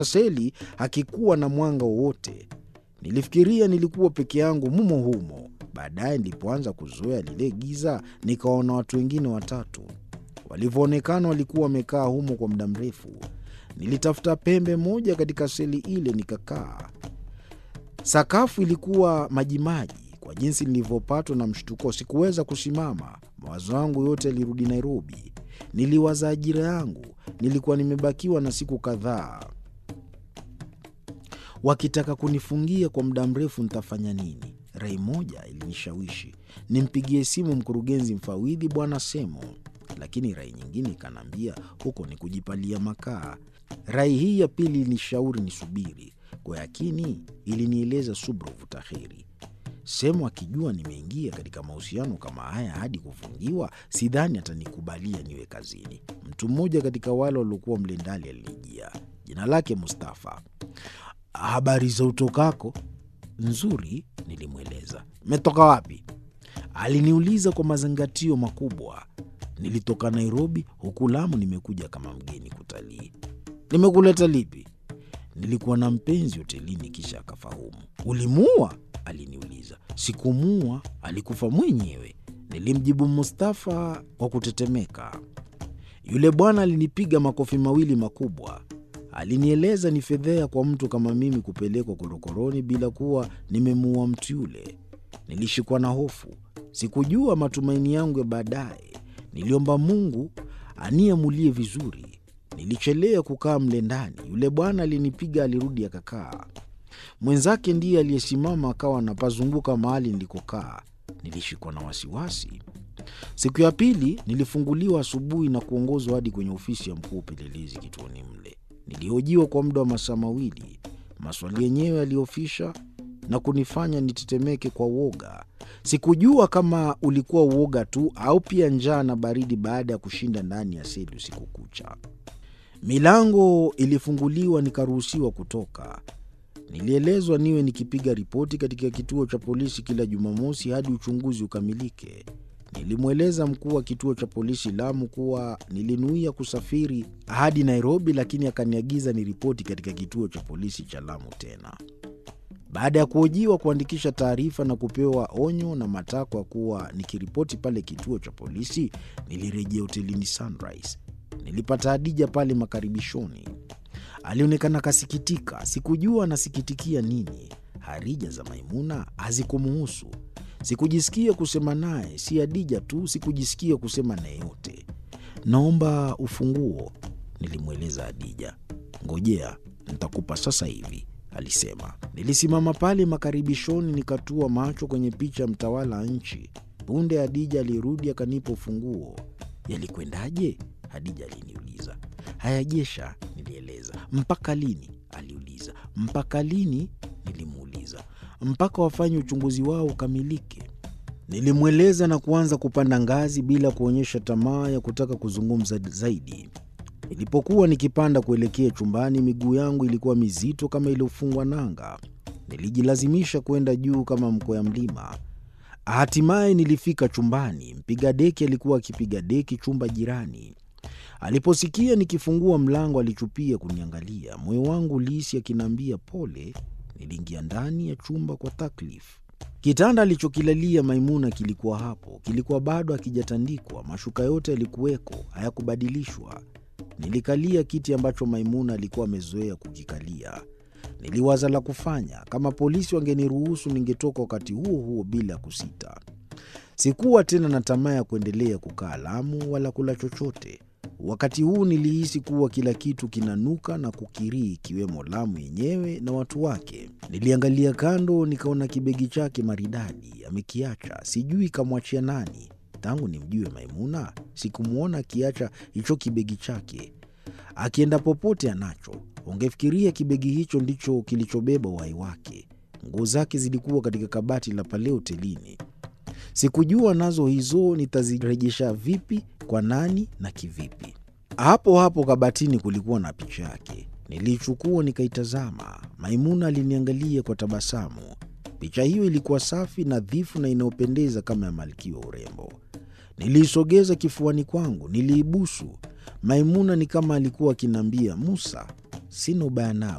seli hakikuwa na mwanga wowote. Nilifikiria nilikuwa peke yangu mumo humo. Baadaye nilipoanza kuzoea lile giza, nikaona watu wengine watatu. Walivyoonekana walikuwa wamekaa humo kwa muda mrefu. Nilitafuta pembe moja katika seli ile nikakaa. Sakafu ilikuwa majimaji. Kwa jinsi nilivyopatwa na mshtuko, sikuweza kusimama. Mawazo yangu yote yalirudi Nairobi. Niliwaza ajira yangu. Nilikuwa nimebakiwa na siku kadhaa. Wakitaka kunifungia kwa muda mrefu, nitafanya nini? Rai moja ilinishawishi nimpigie simu mkurugenzi mfawidhi Bwana Semo, lakini rai nyingine ikaniambia huko ni kujipalia makaa. Rai hii ya pili ilinishauri nisubiri. Kwa yakini ilinieleza subra vuta heri. Semo akijua nimeingia katika mahusiano kama haya hadi kufungiwa, sidhani atanikubalia niwe kazini. Mtu mmoja katika wale waliokuwa mle ndani alinijia, jina lake Mustafa. Habari za utokako? Nzuri, nilimweleza. Metoka wapi? Aliniuliza kwa mazingatio makubwa. Nilitoka Nairobi, huku Lamu nimekuja kama mgeni kutalii. Nimekuleta lipi? Nilikuwa na mpenzi hotelini, kisha akafahamu. Ulimuua? Aliniuliza. Sikumuua, alikufa mwenyewe, nilimjibu Mustafa kwa kutetemeka. Yule bwana alinipiga makofi mawili makubwa. Alinieleza ni fedhea kwa mtu kama mimi kupelekwa korokoroni bila kuwa nimemuua mtu yule. Nilishikwa na hofu, sikujua matumaini yangu ya baadaye. Niliomba Mungu aniamulie vizuri. Nilichelea kukaa mle ndani. Yule bwana alinipiga, alirudi akakaa. Mwenzake ndiye aliyesimama akawa anapazunguka mahali nilikokaa. Nilishikwa na wasiwasi. Siku ya pili nilifunguliwa asubuhi na kuongozwa hadi kwenye ofisi ya mkuu upelelezi kituoni mle. Nilihojiwa kwa muda wa masaa mawili. Maswali yenyewe yaliofisha na kunifanya nitetemeke kwa uoga. Sikujua kama ulikuwa uoga tu au pia njaa na baridi baada ya kushinda ndani ya seli usiku kucha. Milango ilifunguliwa, nikaruhusiwa kutoka. Nilielezwa niwe nikipiga ripoti katika kituo cha polisi kila Jumamosi hadi uchunguzi ukamilike. Nilimweleza mkuu wa kituo cha polisi Lamu kuwa nilinuia kusafiri hadi Nairobi, lakini akaniagiza niripoti katika kituo cha polisi cha Lamu tena. Baada ya kuhojiwa, kuandikisha taarifa na kupewa onyo na matakwa kuwa nikiripoti pale kituo cha polisi, nilirejea hotelini Sunrise. Nilipata Hadija pale makaribishoni. Alionekana kasikitika. Sikujua anasikitikia nini. Harija za Maimuna hazikumuhusu. Sikujisikia kusema naye, si Hadija tu, sikujisikia kusema naye yote. Naomba ufunguo, nilimweleza Hadija. Ngojea, nitakupa sasa hivi, alisema. Nilisimama pale makaribishoni, nikatua macho kwenye picha ya mtawala wa nchi. Punde Hadija alirudi akanipa ufunguo. Yalikwendaje? Hadija aliniuliza. Hayajesha, nilieleza. Mpaka lini? aliuliza. Mpaka lini? nilimuuliza. Mpaka wafanye uchunguzi wao ukamilike. Nilimweleza na kuanza kupanda ngazi bila kuonyesha tamaa ya kutaka kuzungumza zaidi. Nilipokuwa nikipanda kuelekea chumbani, miguu yangu ilikuwa mizito kama iliyofungwa nanga. Nilijilazimisha kwenda juu kama mkwea mlima. Hatimaye nilifika chumbani. Mpiga deki alikuwa akipiga deki chumba jirani. Aliposikia nikifungua mlango, alichupia kuniangalia. Moyo wangu ulihisi akiniambia pole. Niliingia ndani ya chumba kwa taklifu. Kitanda alichokilalia Maimuna kilikuwa hapo, kilikuwa bado hakijatandikwa. Mashuka yote yalikuweko, hayakubadilishwa. Nilikalia kiti ambacho Maimuna alikuwa amezoea kukikalia. Niliwaza la kufanya. Kama polisi wangeniruhusu, ningetoka wakati huo huo bila kusita. Sikuwa tena na tamaa ya kuendelea kukaa Lamu wala kula chochote. Wakati huu nilihisi kuwa kila kitu kinanuka na kukirii, ikiwemo Lamu yenyewe na watu wake. Niliangalia kando, nikaona kibegi chake maridadi amekiacha. Sijui kamwachia nani. Tangu nimjue Maimuna sikumwona akiacha hicho kibegi chake. Akienda popote anacho. Ungefikiria kibegi hicho ndicho kilichobeba uhai wake. Nguo zake zilikuwa katika kabati la pale hotelini. Sikujua nazo hizo nitazirejesha vipi, kwa nani na kivipi. Hapo hapo kabatini kulikuwa na picha yake. Niliichukua nikaitazama. Maimuna aliniangalia kwa tabasamu. Picha hiyo ilikuwa safi, nadhifu na inayopendeza kama ya malkia wa urembo. Niliisogeza kifuani kwangu, niliibusu. Maimuna ni kama alikuwa akiniambia, Musa, sina ubaya nawe